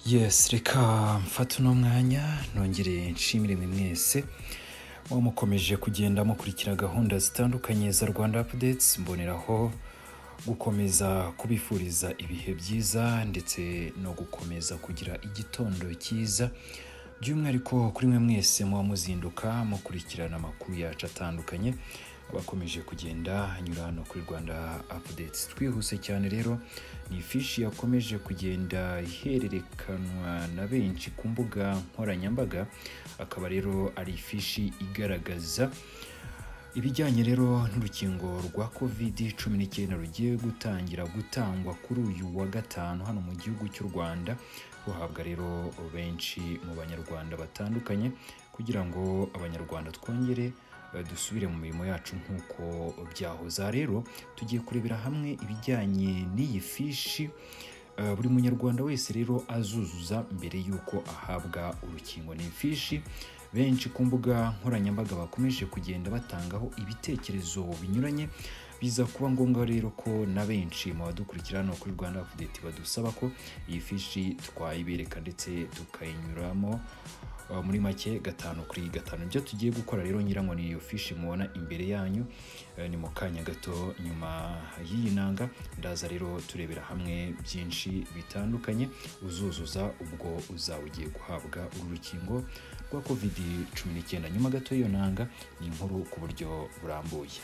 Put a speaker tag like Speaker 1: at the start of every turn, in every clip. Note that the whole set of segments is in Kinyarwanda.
Speaker 1: yesi reka mfate uno mwanya nongere nshimire mwe mwese muba mukomeje kugenda mukurikira gahunda zitandukanye za rwanda apudetsi mboneraho gukomeza kubifuriza ibihe byiza ndetse no gukomeza kugira igitondo cyiza by'umwihariko kuri mwe mwese muba muzinduka mukurikirana amakuru yacu atandukanye abakomeje kugenda anyura hano kuri rwanda apudetsi twihuse cyane rero ni ifishi yakomeje kugenda ihererekanwa na benshi ku mbuga nkoranyambaga akaba rero ari ifishi igaragaza ibijyanye rero n'urukingo rwa kovidi cumi n'icyenda rugiye gutangira gutangwa kuri uyu wa gatanu hano mu gihugu cy'u rwanda ruhabwa rero benshi mu banyarwanda batandukanye kugira ngo abanyarwanda twongere eh, dusubire mu mirimo yacu nk'uko byahoze Aha rero tugiye kurebera hamwe ibijyanye n'iyi fishi Eh, buri munyarwanda wese rero azuzuza mbere y'uko ahabwa urukingo ni ifishi benshi ku mbuga nkoranyambaga bakomeje kugenda batangaho ibitekerezo binyuranye biza kuba ngombwa rero ko na benshi mu badukurikira hano kuri rwanda apudeti badusaba ko iyi fishi twayibereka ndetse tukayinyuramo Uh, muri make gatanu kuri gatanu ibyo tugiye gukora rero ngira ngo ni iyo fishi mubona imbere yanyu eh, ni mu kanya gato nyuma y'iyi nanga ndaza rero turebera hamwe byinshi bitandukanye uzuzuza ubwo uzaba ugiye guhabwa uru rukingo rwa kovidi cumi n'icyenda nyuma gato y'iyo nanga ni inkuru ku buryo burambuye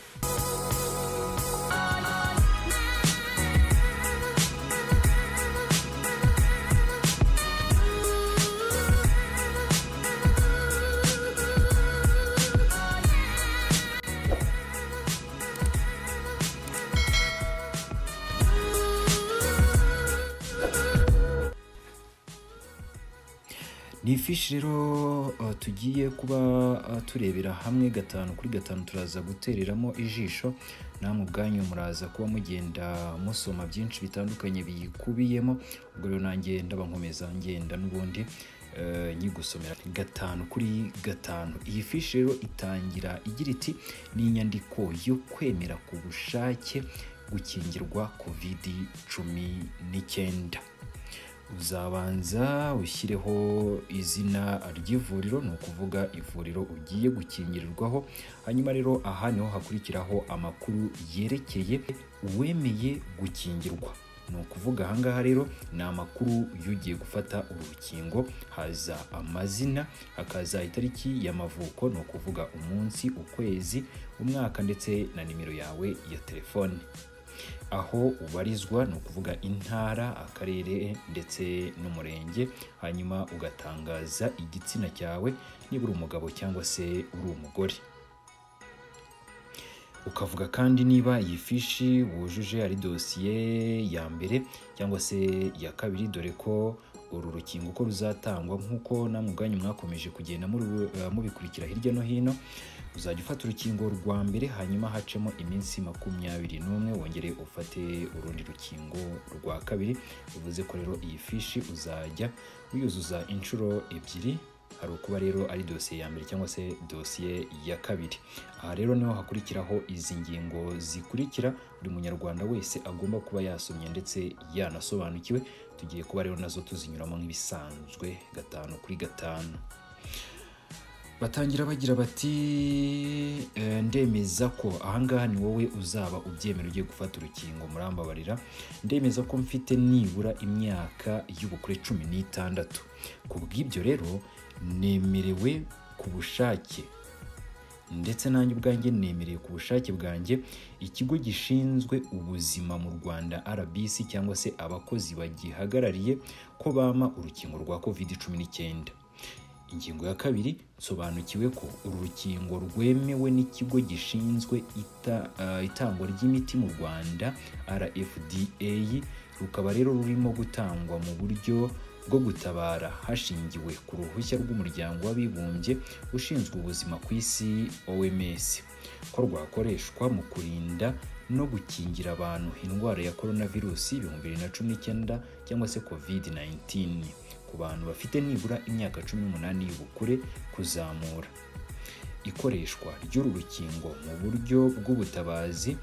Speaker 1: ni ifishi rero uh, tugiye kuba uh, turebera hamwe gatanu kuri gatanu turaza gutereramo ijisho namwe ubwanyu muraza kuba mugenda musoma byinshi bitandukanye biyikubiyemo ubwo rero nanjye ndabankomeza ngenda n'ubundi eh, nyigusomera gatanu kuri gatanu iyi fishi rero itangira igira iti ni inyandiko yo kwemera ku bushake gukingirwa kovidi cumi n'icyenda uzabanza ushyireho izina ry'ivuriro ni ukuvuga ivuriro ugiye gukingirirwaho hanyuma rero aha niho hakurikiraho amakuru yerekeye uwemeye gukingirwa ni ukuvuga aha ngaha rero ni amakuru y'ugiye gufata urukingo haza amazina hakaza itariki y'amavuko ni ukuvuga umunsi ukwezi umwaka ndetse na nimero yawe ya telefone aho ubarizwa ni ukuvuga intara akarere ndetse n'umurenge hanyuma ugatangaza igitsina cyawe niba uri umugabo cyangwa se uri umugore ukavuga kandi niba iyi fishi wujuje ari dosiye ya mbere cyangwa se iya kabiri dore ko uru rukingo uko ruzatangwa nk'uko namwe ubwanyu mwakomeje kugenda muri- eh, mubikurikira hirya no hino uzajya ufata urukingo rwa mbere hanyuma hacemo iminsi makumyabiri n'umwe wongere ufate urundi rukingo rwa kabiri bivuze ko rero iyi fishi uzajya uyuzuza inshuro ebyiri hari ukuba rero ari dosiye ya mbere cyangwa se dosiye ya kabiri aha rero niho hakurikiraho izi ngingo zikurikira buri munyarwanda wese agomba kuba yasomye ndetse yanasobanukiwe tugiye kuba rero nazo tuzinyuramo nk'ibisanzwe gatanu kuri gatanu batangira bagira bati "Eh, ndemeza ko ahangaha ni wowe uzaba ubyemera ugiye gufata urukingo murambabarira ndemeza ko mfite nibura imyaka y'ubukure cumi n'itandatu ku bw'ibyo rero nemerewe ku bushake ndetse nanjye ubwanjye nemereye ku bushake bwanjye ikigo gishinzwe ubuzima mu rwanda rbc cyangwa se abakozi bagihagarariye ko bampa urukingo rwa covid cumi n'icyenda ingingo ya kabiri nsobanukiwe ko uru rukingo rwemewe n'ikigo gishinzwe ita- eh, itangwa ry'imiti mu rwanda rfda rukaba rero rurimo gutangwa mu buryo bwo gutabara hashingiwe ku ruhushya rw'umuryango w'abibumbye ushinzwe ubuzima ku isi oms ko rwakoreshwa mu kurinda no gukingira abantu indwara ya korona virusi ibihumbi bibiri na cumi n'icyenda cyangwa se covid 19 ku bantu bafite nibura imyaka cumi n'umunani y'ubukure kuzamura ikoreshwa ry'uru rukingo mu buryo bw'ubutabazi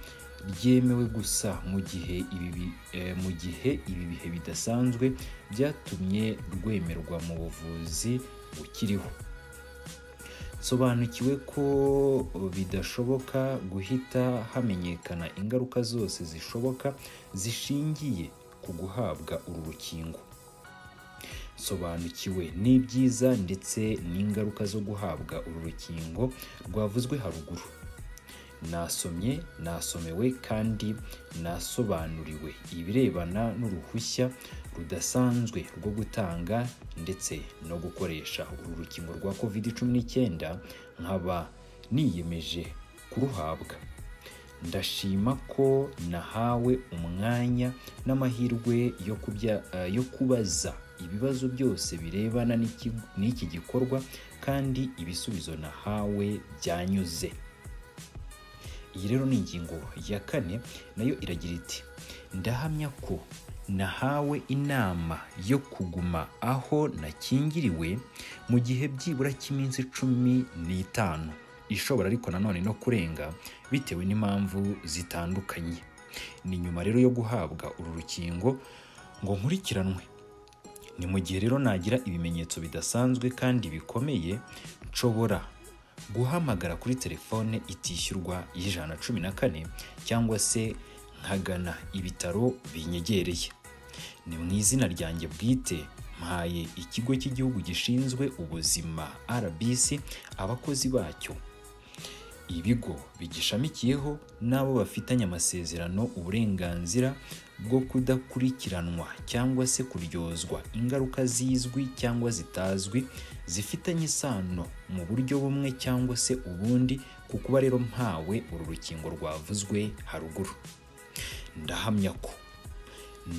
Speaker 1: ryemewe gusa mu gihe ibi bi- eh, mu gihe ibi bihe bidasanzwe byatumye rwemerwa mu buvuzi bukiriho sobanukiwe ko bidashoboka guhita hamenyekana ingaruka zose zishoboka zishingiye ku guhabwa uru rukingo sobanukiwe n'ibyiza ndetse n'ingaruka zo guhabwa uru rukingo rwavuzwe haruguru nasomye nasomewe kandi nasobanuriwe ibirebana n'uruhushya rudasanzwe rwo gutanga ndetse no gukoresha uru rukingo rwa covid cumi n'icyenda nkaba niyemeje kuruhabwa ndashima ko nahawe umwanya n'amahirwe yo, kubya, eh, yo kubaza ibibazo byose birebana n'iki- n'iki gikorwa kandi ibisubizo nahawe byanyuze iyi rero ni ingingo ya kane nayo iragira iti ndahamya ko nahawe inama yo kuguma aho nakingiriwe mu gihe byibura cy'iminsi cumi n'itanu ishobora ariko nanone no kurenga bitewe n'impamvu zitandukanye ni nyuma rero yo guhabwa uru rukingo ngo nkurikiranwe ni mu gihe rero nagira ibimenyetso bidasanzwe kandi bikomeye nshobora guhamagara kuri telefone itishyurwa y'ijana na cumi na kane cyangwa se nkagana ibitaro binyegereye ni mu izina ryanjye bwite mpaye ikigo cy'igihugu gishinzwe ubuzima rbc abakozi bacyo ibigo bigishamikiyeho n'abo bafitanye amasezerano uburenganzira bwo kudakurikiranwa cyangwa se kuryozwa ingaruka zizwi cyangwa zitazwi zifitanye isano mu buryo bumwe cyangwa se ubundi ku kuba rero mpawe uru rukingo rwavuzwe haruguru ndahamya ko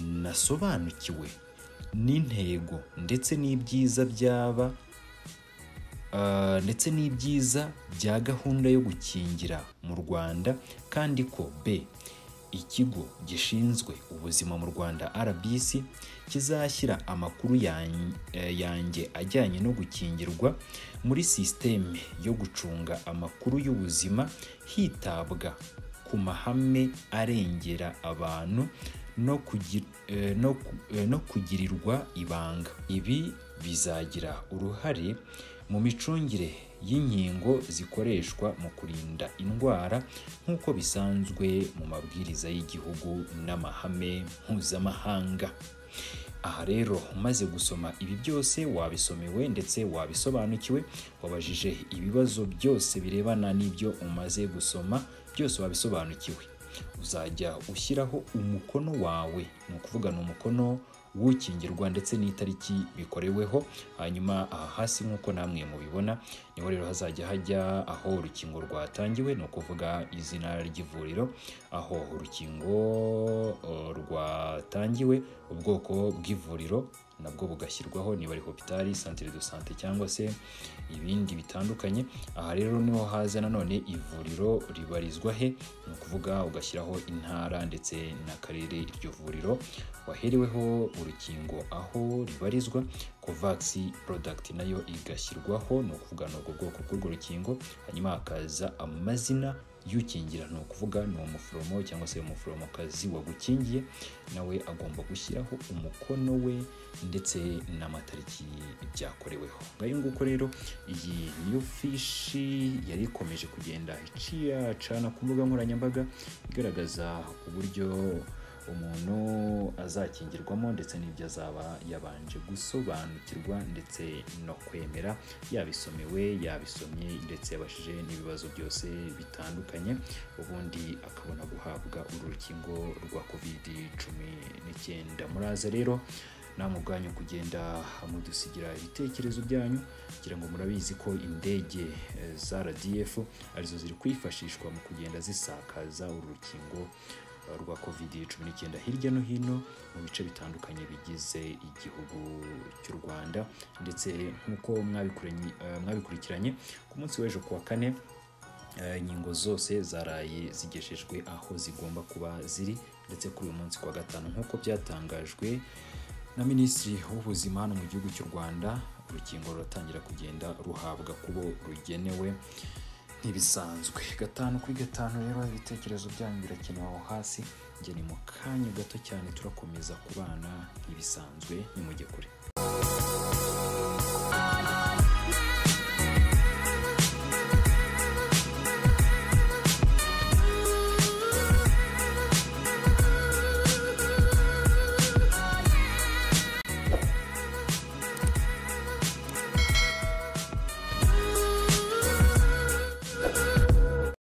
Speaker 1: nasobanukiwe n'intego ndetse n'ibyiza byaba Uh, ndetse n'ibyiza bya gahunda yo gukingira mu rwanda kandi ko b ikigo gishinzwe ubuzima mu rwanda rbc kizashyira amakuru yan- eh, yanjye ajyanye no gukingirwa muri sisiteme yo gucunga amakuru y'ubuzima hitabwa ku mahame arengera abantu no, kugi- eh, no, ku- eh, no kugirirwa ibanga ibi bizagira uruhare mu micungire y'inkingo zikoreshwa mu kurinda indwara nk'uko bisanzwe mu mabwiriza y'igihugu n'amahame mpuzamahanga aha rero umaze gusoma ibi byose wabisomewe ndetse wabisobanukiwe wabajije ibibazo byose birebana n'ibyo umaze gusoma byose wabisobanukiwe uzajya ushyiraho umukono wawe ni ukuvuga ni umukono w'ukingirwa ndetse n'itariki bikoreweho hanyuma aha hasi nk'uko namwe mubibona niho rero hazajya hajya aho urukingo rwatangiwe ni ukuvuga izina ry'ivuriro aho urukingo eh, rwatangiwe ubwoko bw'ivuriro nabwo bugashyirwaho niba ari hopitari santire do sante cyangwa se ibindi bitandukanye aha rero niho haza nanone ivuriro ribarizwa he ni ukuvuga ugashyiraho intara ndetse n'akarere iryo vuriro wahereweho urukingo aho ribarizwa covax product nayo igashyirwaho ni ukuvuga ni ubwo bwoko bw'urwo rukingo hanyuma hakaza amazina y'ukingira ni ukuvuga ni umuforomo cyangwa se umuforomokazi wagukingiye nawe agomba gushyiraho umukono we ndetse n'amatariki byakoreweho ngayo nguko rero iyi niyo fishi yari ikomeje kugenda iciyacana ku mbuga nkoranyambaga igaragaza uburyo umuntu azakingirwamo ndetse n'ibyo azaba yabanje gusobanukirwa ndetse no kwemera yabisomewe yabisomye ndetse yabashije n'ibibazo byose bitandukanye ubundi akabona guhabwa uru rukingo rwa covid cumi n'icyenda muraza rero namwe ubwanyu kugenda mudusigira ibitekerezo byanyu kugira ngo murabizi ko indege eh, za RDF arizo ziri kwifashishwa mu kugenda zisakaza uru rukingo eh, rwa covid cumi n'icyenda hirya no hino mu bice bitandukanye bigize igihugu cy'u Rwanda ndetse nk'uko mwabikuranye- eh, mwabikurikiranye ku munsi w'ejo ku wa kane Eh, inkingo zose zaraye zigejejwe aho zigomba kuba ziri ndetse kuri uyu munsi kwa gatanu nk'uko byatangajwe na minisitiri w'ubuzima hano mu gihugu cy'u rwanda urukingo ruratangira kugenda ruhabwa kubo rugenewe nk'ibisanzwe gatanu kuri gatanu rero ibitekerezo byanyu birakenewe aho hasi njye ni mu kanya gato cyane turakomeza kubana nk'ibisanzwe ni mujye kure